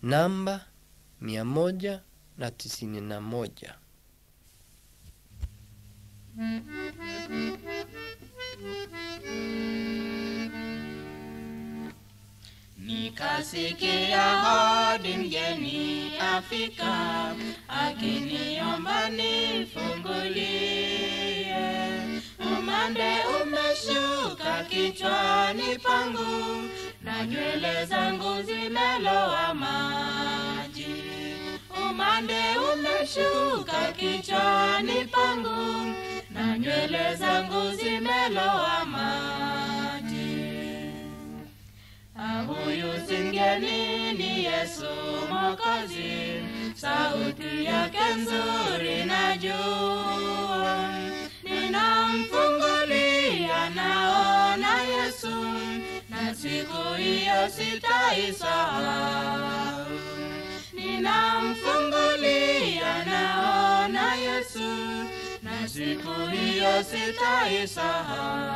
namba mia moja na tisini na moja. Nikasikia hodi mgeni afika, akiniomba nifungulie. Umande umeshuka kichwani pangu, na nywele zangu zimelowa maji. Umande umeshuka kichwani pangu, na nywele zangu zimelowa maji. Ah, Huyu si mgeni ni Yesu Mwokozi, sauti yake nzuri najua. Ninamfungulia naona Yesu, na siku hiyo sitaisahau. Ninamfungulia naona Yesu, na siku hiyo sitaisahau.